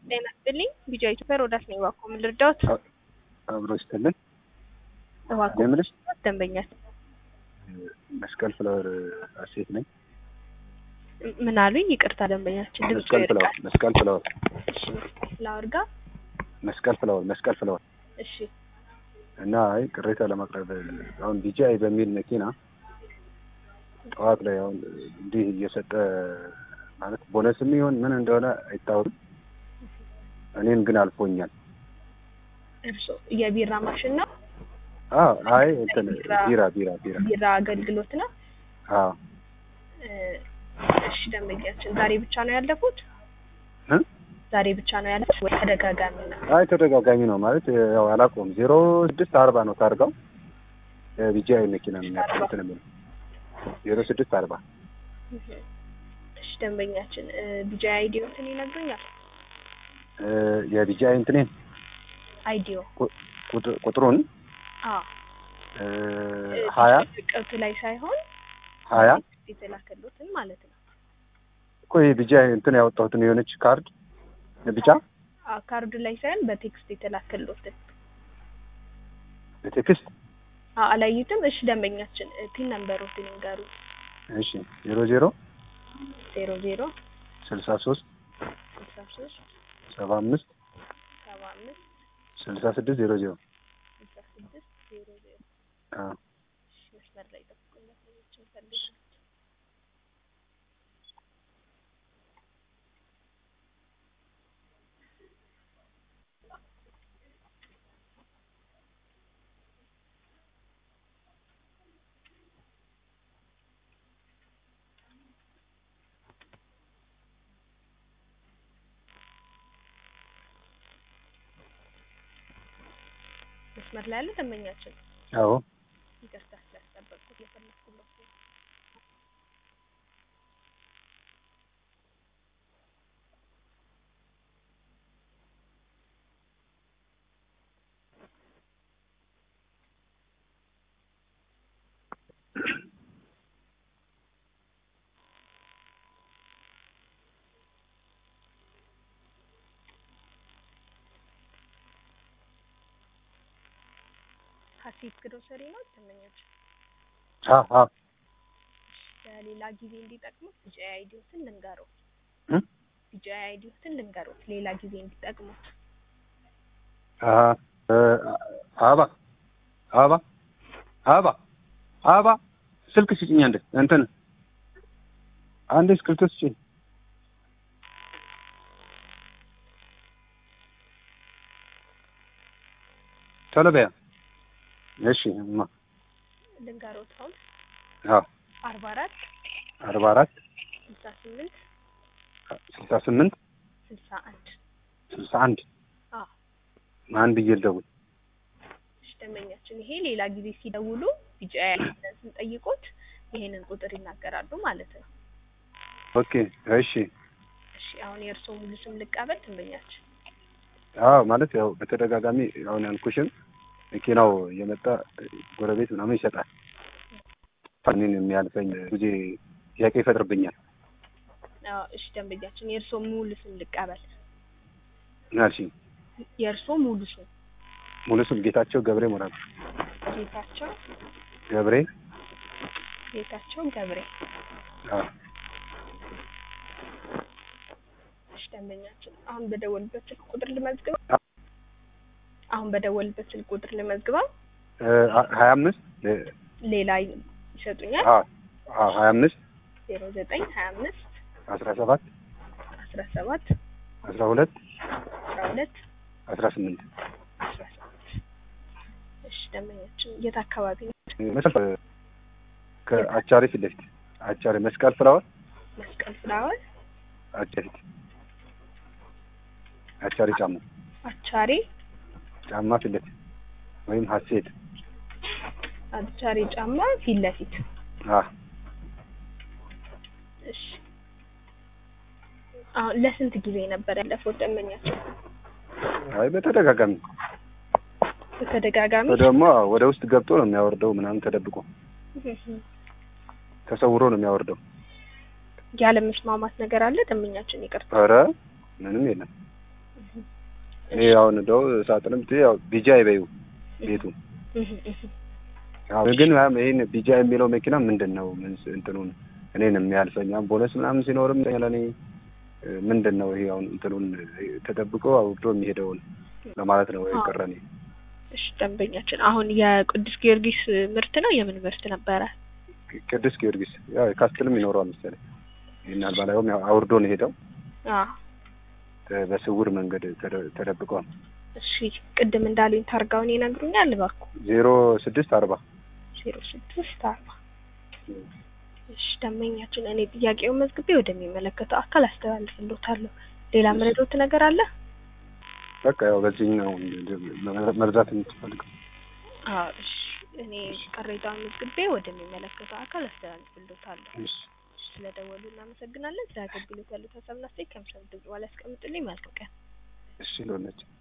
ጤና ይስጥልኝ። ቢጃ ኢትዮጵያ ሮዳስ ነኝ። እባክዎ ምን ልርዳዎት? አብሮ ይስጥልን። እባክዎ የምልሽ ደንበኛል መስቀል ፍላወር አሴት ነኝ። ምን አሉኝ? ይቅርታ ደንበኛችን ድምፁ መስቀል ፍላወር ይርቃል። መስቀል ፍላወር እሺ ፍላወር ጋር መስቀል ፍላወር መስቀል ፍላወር እሺ እና አይ ቅሬታ ለማቅረብ አሁን ቢጂአይ በሚል መኪና ጠዋት ላይ አሁን እንዲህ እየሰጠ ማለት ቦነስም ይሆን ምን እንደሆነ አይታወቅም። እኔን ግን አልፎኛል። እርሶ የቢራ ማሽን ነው? አዎ አይ እንትን ቢራ ቢራ ቢራ ቢራ አገልግሎት ነው? አዎ እ እሺ ደንበኛችን ዛሬ ብቻ ነው ያለፉት? እ? ዛሬ ብቻ ነው ያለፉት ወይ ተደጋጋሚ ነው? አይ ተደጋጋሚ ነው ማለት ያው አላውቀውም። ዜሮ ስድስት አርባ ነው ታርጋው ቢጂአይ መኪና ነው የሚያውቀው እንትን የሚለው ዜሮ ስድስት አርባ እሺ ደንበኛችን እ ቢጃ አይዲዮትን ይነግሩኛል? እ የቢጂአይ እንትኔን አይዲዮ ቁጥ- ቁጥሩን አዎ እ ሀያ ቅርቱ ላይ ሳይሆን ሀያ የተላከሉትን ማለት ነው። እኮ ይሄ ቢጂአይ እንትን ያወጣሁትን የሆነች ካርድ ቢጫ አዎ ካርዱ ላይ ሳይሆን በቴክስት የተላከሉትን በቴክስት አዎ አላዩትም? እሺ ደንበኛችን እ ፒን ነምበሮትን ይንገሩ። እሺ ዜሮ ዜሮ ዜሮ ዜሮ ስልሳ ሶስት ስልሳ ሶስት ሰባ አምስት ሰባ አምስት ስልሳ ስድስት ዜሮ ዜሮ ስልሳ ስድስት ዜሮ ዜሮ አዎ እሺ መስመር ላይ ጠብቁኝ። መሰለኝ ፈልግ መስመር ላይ ያለ ደንበኛችን አዎ ይቅርታ ስላስጠበቅኩት የፈለግኩለት ነው። ሀሴት ግሮሰሪ ነው ደንበኛችን። አዎ አዎ ለሌላ ጊዜ እንዲጠቅሙት ቢጂአይ አይዲዎትን ልንገሩት። እ? ቢጂአይ አይዲዎትን ልንገሩት ሌላ ጊዜ እንዲጠቅሙት። አ እ አበባ አበባ አበባ አበባ ስልክ ስጭኝ አንዴ እንትን አንዴ እስክሪብቶ ስጭኝ ቶሎ በያ እሺ እማ ልንገሩት አሁን አዎ አርባ አራት አርባ አራት ስልሳ ስምንት ስልሳ ስምንት ስልሳ አንድ ስልሳ አንድ አዎ ማን ብዬ ልደውል እሺ ደንበኛችን ይሄ ሌላ ጊዜ ሲደውሉ ቢጂአይ አይዲን ስንጠይቁት ይሄንን ቁጥር ይናገራሉ ማለት ነው። ኦኬ እሺ እሺ አሁን የእርስዎ ሙሉ ስም ልቀበል ደንበኛችን። አዎ ማለት ያው በተደጋጋሚ አሁን ያልኩሽን መኪናው እየመጣ ጎረቤት ምናምን ይሰጣል። እኔን የሚያልፈኝ ጊዜ ጥያቄ ይፈጥርብኛል። አዎ እሺ ደንበኛችን የእርስዎ ሙሉ ስም ልቀበል። ምን አልሽኝ? የእርስዎ ሙሉ ስም ሙሉ ስም ጌታቸው ገብሬ ሞራል ጌታቸው ገብሬ ጌታቸው ገብሬ። አዎ እሺ ደንበኛችን አሁን በደወልበት ስልክ ቁጥር ልመዝግበው። አሁን በደወልበት ስልክ ቁጥር ልመዝግበው። እ ሀያ አምስት ሌላ ይሰጡኛል። አዎ አዎ ሀያ አምስት ዜሮ ዘጠኝ ሀያ አምስት አስራ ሰባት አስራ ሰባት አስራ ሁለት አስራ ሁለት አስራ ስምንት አስራ ሰባት እሺ ደንበኛችን የት አካባቢ ነው? መስቀል ከአቻሪ ፊት ለፊት አቻሪ መስቀል ፍላወር መስቀል ፍላወር አቻሪ አቻሪ ጫማ አቻሪ ጫማ ፊት ለፊት ወይም ሀሴት አቻሪ ጫማ ፊት ለፊት አዎ እሺ አሁን ለስንት ጊዜ ነበር ያለፈው ደንበኛችን? አይ በተደጋጋሚ በተደጋጋሚ ደግሞ ወደ ውስጥ ገብቶ ነው የሚያወርደው ምናምን ተደብቆ ተሰውሮ ነው የሚያወርደው። ያለ መስማማት ነገር አለ ደንበኛችን? ይቅርታ ኧረ ምንም የለም። ይሄ አሁን እንደው ሳጥንም ት ያው ቢጃይ በይው ቤቱ እህ እህ አዎ ግን ያም ይሄን ቢጃይ የሚለው መኪና ምንድን ነው ምን ስ- እንትኑን እኔን የሚያልፈኝ አሁን ቦነስ ምናምን ሲኖርም ለኔ እ፣ ምንድን ነው ይሄ አሁን እንትኑን እ፣ ተጠብቆ አውርዶ የሚሄደውን ለማለት ነው አዎ። የቀረኔ እሺ ደንበኛችን አሁን የቅዱስ ጊዮርጊስ ምርት ነው የምን ምርት ነበረ? ቅዱስ ጊዮርጊስ ያው ካስትልም ይኖረዋል መሰለኝ ይህን አልባላዩም ያው አውርዶ ነው ሄደው አ በስውር መንገድ ተደ- ተደብቀዋል እሺ ቅድም እንዳሉኝ ታርጋውን ይነግሩኛል እባክዎ። ዜሮ ስድስት አርባ ዜሮ ስድስት አርባ እሺ ደንበኛችን እኔ ጥያቄውን መዝግቤ ወደሚመለከተው አካል አስተላልፍልዎታለሁ። ሌላ ምረዶት ነገር አለ? በቃ ያው በዚህኛው መርዛት የምትፈልገው አዎ እሺ እኔ ቅሬታውን መዝግቤ ወደሚመለከተው አካል አስተላልፍልዎታለሁ። እሺ ስለደወሉ እናመሰግናለን። ስለ አገልግሎት ያሉት ሀሳብና አስተያየት ከምሰሙ ድምጽ በኋላ ያስቀምጡልኝ። መልካም ቀን። እሺ ሎነች